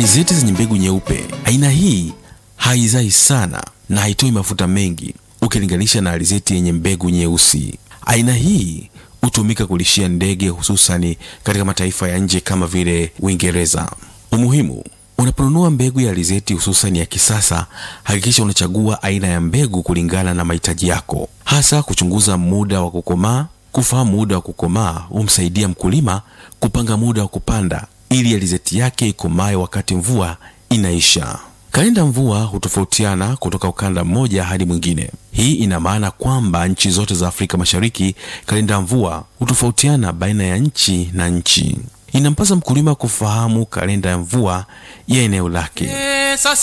Alizeti zenye mbegu nyeupe, aina hii haizai sana na haitoi mafuta mengi ukilinganisha na alizeti yenye mbegu nyeusi. Aina hii hutumika kulishia ndege hususani katika mataifa ya nje kama vile Uingereza. Umuhimu: unaponunua mbegu ya alizeti hususani ya kisasa, hakikisha unachagua aina ya mbegu kulingana na mahitaji yako, hasa kuchunguza muda wa kukomaa. Kufahamu muda wa kukomaa humsaidia mkulima kupanga muda wa kupanda ili alizeti yake ikomae wakati mvua inaisha. Kalenda mvua hutofautiana kutoka ukanda mmoja hadi mwingine. Hii ina maana kwamba nchi zote za Afrika Mashariki kalenda mvua hutofautiana baina ya nchi na nchi. Inampasa mkulima kufahamu kalenda ya mvua ya eneo lake.